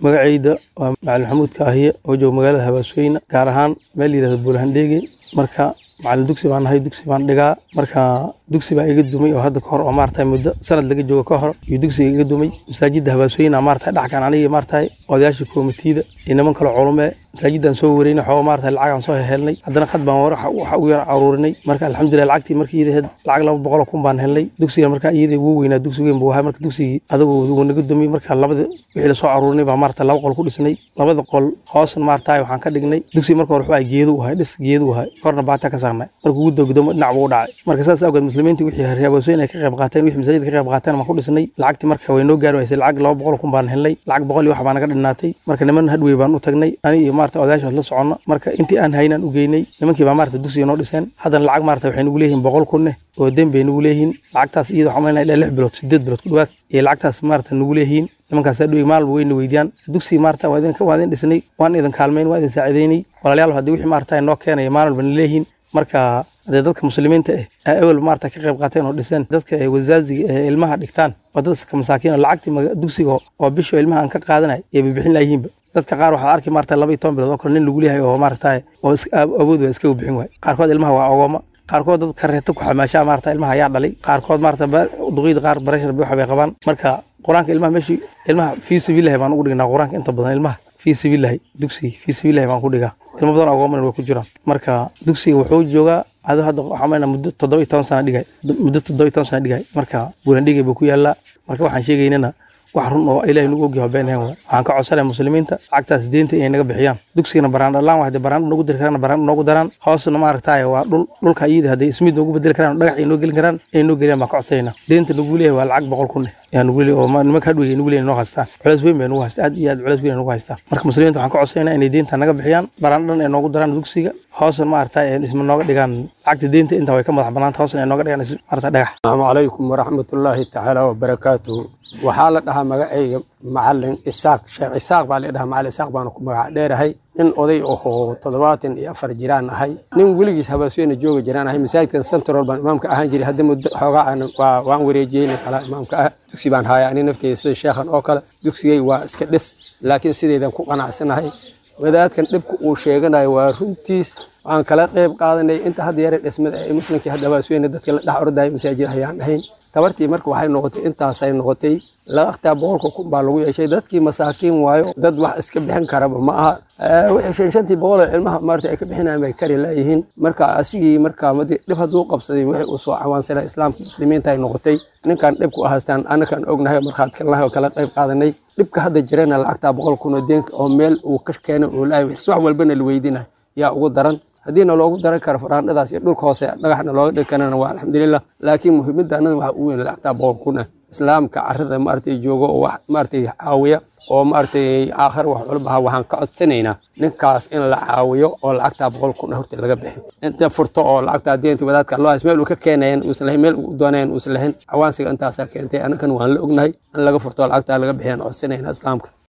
magacayda waa macalin maxamuud kaahiye oo jooga magaalada habaasooyina gaar ahaan meel la yidhahdo buulahandheege marka macalin dugsi baan nahay dugsi baan dhigaa marka dugsi baa iga dumay oo hadda kahor oo maarata muddo sanad laga joogo ka hor iyo dugsiga iga dumay masaajidda habaasooyina maarata dhexkan aniga maarata odayaasha koomitiida iyo niman kale culume masaajidaan soo wareynay xooga maarata lacagaan soo helnay haddana khad baan waxa u yar aruurinay marka alxamdulilah lacagtii markii iyada lacag laba boqol kun baan helnay dugsiga marka iyada ugu weynaa dugsi weyn buu ahaa marka dugsigii adagu wuu naga dumay marka labada wixii lasoo aruurinay baa maarata laba qol ku dhisnay labada qol hoosna maarata waxaan ka dhignay dugsiga marka hore wuxuu geedu ahay dhis geedu ahay korna baata ka saarnay marka ugu dogdomo dhinac buu u dhacay marka saas awgeed muslimiintii wixii habaasooyin ay ka qayb qaateen wixii masaajidka ka qayb qaateen baan ku dhisnay lacagtii marka way noo gaari waysay lacag laba boqol kun baan helnay lacag boqol iyo wax baa naga dhinaatay marka niman hadwey baan u tagnay ani iyo maarata odayaasha la socono marka intii aan haynaan u geynay nimankii baa maarata dugsiga noo dhiseen haddana lacag maarata waxay nugu leeyihiin boqol kunne oo den bay nugu leeyihiin lacagtaas iyada waxaan malinaya ilaa lix bilood sideed bilood ku dhawaad iyo lacagtaas maarata nugu leeyihiin nimankaas hadhow maalba weyna weydiyaan dugsiga maarata waa idin dhisnay waan idin kaalmayn waan idin saacidaynay walaalayaal haddii wixii maarata noo keenaya maalin walba leeyihiin marka hadee dadka muslimiinta ah ewel maarata ka qayb qaateen oo dhiseen dadka wasaaziga ee ilmaha dhigtaan waa dadka masaakiin oo lacagtii dugsiga oo bisho ilmaha aan ka qaadanay ee bibixin layihiinba dadka qaar waxaad arki maarata laba iyo toban bilood oo kale nin lagu leeyahay oo maarata oo awood waa iskaga bixin waay qaarkood ilmaha waa ogooma qaarkood dad kareeta ku xamaashaa maarata ilmaha ayaa dhalay qaarkood maarata duqiyada qaar barashar waxa bay qabaan marka qur-aanka ilmaha meeshii ilmaha fii sabiilahi baan ugu dhignaa qur-aanka inta badan ilmaha fii sabiilahi dugsiga fii sabiilahi baan ku dhigaa ilmo badan ogooman way ku jiraan marka dugsiga wuxuu joogaa ado hadda waxaa maynaa muddo toddoba iyo toban sana dhigay muddo toddoba iyo toban sana dhigay marka buulandhigay buu ku yaallaa marka waxaan sheegaynana wax run oo ilaahay nagu ogyaho been ahayn waay waxaan ka codsanaya muslimiinta lacagtaas deenta inay naga bixiyaan dugsigana baraan dhalaan waa hadii baraan noogu diri karaan baraan noogu daraan hoosna maaragtaaye waa dhul dhulka iyada hadday ismiid noogu bedeli karaan dhagax ay noo gelin karaan inay noo geliyaan baan ka codsanayna deenta nagu leeyahay waa lacag boqol kun yaa nagu leeyahay oo nimanka hadwey nagu leeyahay noo haystaan culays weyn bay nagu haystaa aad iyo aad culays weyn nagu haystaa marka muslimiinta waxaan ka codsanayna inay deenta naga bixiyaan baraan dhan ay noogu daraan dugsiga hoosna maaragtaa isma nooga dhigaan lacagta deenta intaa way ka madax banaanta hoosna ay nooga dhigaan maarata dhagax asalaamu calaykum waraxmatullaahi tacaala wabarakaatuhu waxaa la dhahaa magacayga macalin isaaq sheekh isaaq baa la dhahaa macalin isaaq baanu ku magac dheerahay nin oday ahoo toddobaatan iyo afar jiraan ahay nin weligiis habaasweyna jooga jiraan ahay masaajidkan central baan imaamka ahaan jiray hadda muddo xoogaa aan waan wareejiyey nin kala imaamka ah dugsi baan haya ani nafteyda sida sheekhan oo kale dugsigay waa iska dhis laakiin sidaydan ku qanacsanahay wadaadkan dhibka uu sheeganayo waa runtiis waan kala qayb qaadanay inta hadda yare dhismada ee muslimkii hadda habaasweyne dadka la dhex ordaya masaajid ayaan ahayn tabartii marka waxay noqotay intaasay noqotay lacagtaa boqolka kun baa lagu yeeshay dadkii masaakiin waayo dad wax iska bixin karaba ma aha wixii shan shantii boqoloo ilmaha maarta ay ka bixinayaan bay kari laayihiin marka asigii marka madi dhib hadduu qabsaday wixii uu soo cawaansana islaamka muslimiinta ay noqotay ninkan dhibku ahaastaan anakan ognahay oo markhaati kalnahay oo kala qayb qaadanay dhibka hadda jirana lacagtaa boqol kun oo deenka oo meel uu ka keenay uu laayay subax walbana la weydinayo yaa ugu daran haddiina loogu daran karo faraandhadaas iyo dhulka hoose dhagaxna looga dhigi karana waa alxamdulilah laakiin muhiimadda annada waxa u weyn lacagtaa boqol kun ah islaamka carrada maaragtay joogo oo wax maaragtay caawiya oo maaragtay aakhir wax walba waxaan ka codsanaynaa ninkaas in la caawiyo oo lacagtaa boqol kun horta laga bixi inta furto oo lacagtaa deenta wadaadka loo hays meel uu ka keenayan uusan lahayn meel uu doonayan uusan lahayn cawaansiga intaasaa keentay annakan waan la ognahay in laga furto lacagtaa laga bixiyaan codsanayna islaamka